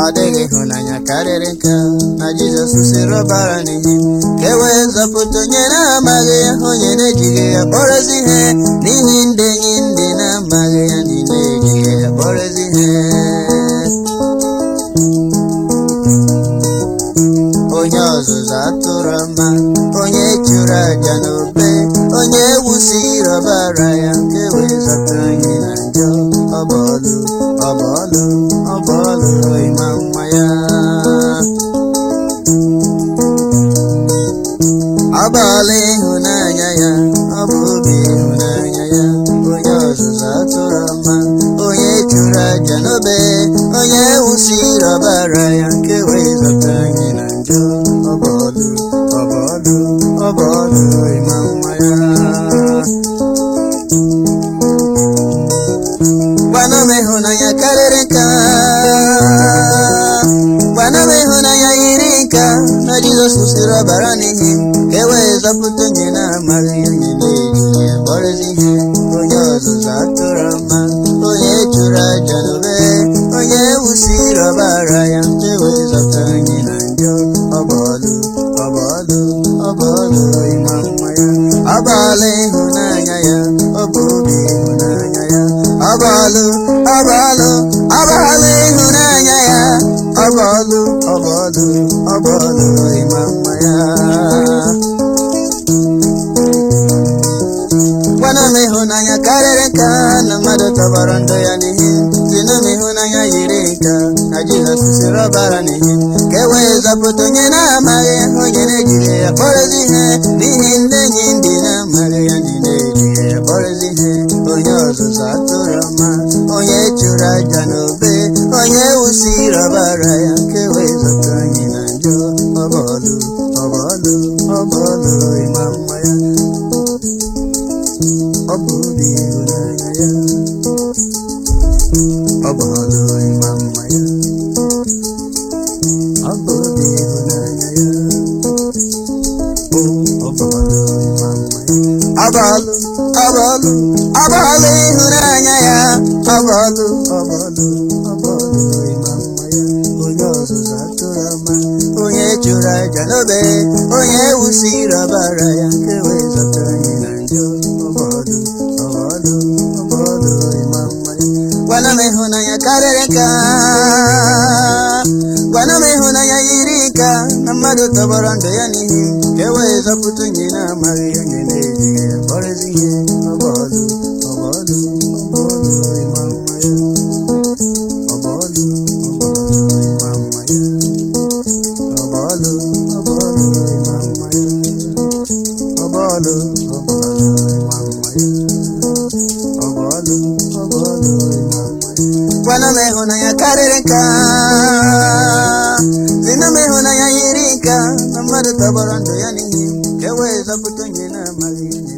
dịghị ịhụnanya karịrị nke a, na Jizọs sịrị ọbara n'ihi m ka e wee zọpụta onye na-amaghị ya onye na-ejighị ya kpọrọzi ihe n'ihi ndị enyi ndị na-amaghị ya niile ejighị ya kpọrọzi ihe onye ọzụzụ atụrụ ọma onye chụrụ aja n'obe onye wusiri ọbara ya nke wee zọta anyị na njọ ọbọlụ ọbọlụ ọbọlụ ịma mma ya ọbọlụ ịhụnanya ya ọ bụ obi ịhụnanya ya onye ọzụzụ atụrụ ọma onye chụrụ aja n'obe onye wusiri ọbara ya nke wee zọta anyị na njọ ọbọlụ ọbọlụ ọbọlụ ịma mma ya gwana m ịhụnanya karịrị nka gwana m ịhụnanya yiri nka na Jizọs kwụsịrị ọbara n'ihi m ka e wee zọpụta onye na-amaghị onye na-eji ya kpọrọzi ihe onye ọzụzụ atụrụ mma onye chụrụ aja n'obe onye wusiri ọbara ya nke wee zọpụta anyị na njọ ọbọlụ ọbọlụ ọbọlụ ịma mma ya ọbọlụ ịhụnanya ya ọ bụ obi ịhụnanya ya ọbọlụ ọbọlụ ọbọlụ ịhụnanya ya ọbọlụ ọbọlụ ọbọlụ ịma mma ya gwana m ịhụnanya karịrị nka na mmadụ tọgbọrọ ndụ ya n'ihi sinu m ịhụnanya yiri nka na Jizọs siri ọbara n'ihi ka e wee zọpụta onye na-amaghị onye na-ejiri ya kpọrọzi ihe n'ihi ndị enyi ndị na-amaghị ya ndị na-ejiri ya kpọrọzi ihe onye ọzụzụ atụrụ ọma onye chụrụ aja n'obe onye wusiri ọbara ya nke wee zọpụta anyị na njọ ọbọlụ ọbọlụ ọbọlụ ịma mma ya ọ bụ obi ịhụnanya ya ọ bụ ọlụ ịma mma ya ọ bụ obi ịhụnanya ya o ọ bụ ọlụ ịma mma ya ọ bụ ọlụ ọ bụ ọlụ ọ bụ ọlụ ịhụnanya ya ọ bụ ọlụ ọ bụ ọlụ ọ bụ ọlụ ịma mma ya onye ọzụzụ atụrụ ọma onye chụrụ aja n'obe onye wusiri ọbara ya nke wee zọta anyị na njọ ọbọlụ ọbọlụ ọbọlụ ịma mma ya gwana m ịhụnanya karịrị nka gwana m ịhụnanya yiri nka na mmadụ tọgbọrọ ndụ ya n'ihi ka e wee zọpụta onye na-amaghị onye na-ejighị ya kpọrọzi ihe ọbọlụ ọbọlụ ọbọlụ ịma mma ya ọbọlụ ọbọlụ ịma mma ya ọbọlụ ọbọlụ ịma mma ya ọbọlụ ọbọlụ ịma mma ya ọbọlụ ọbọlụ ịma mma ya gwana m ịhụnanya karịrị nka sina m ịhụnanya yiri nka na mmadụ tọgbọrọ ndụ ya n'ihi ka e wee zọpụta onye na-amaghị onye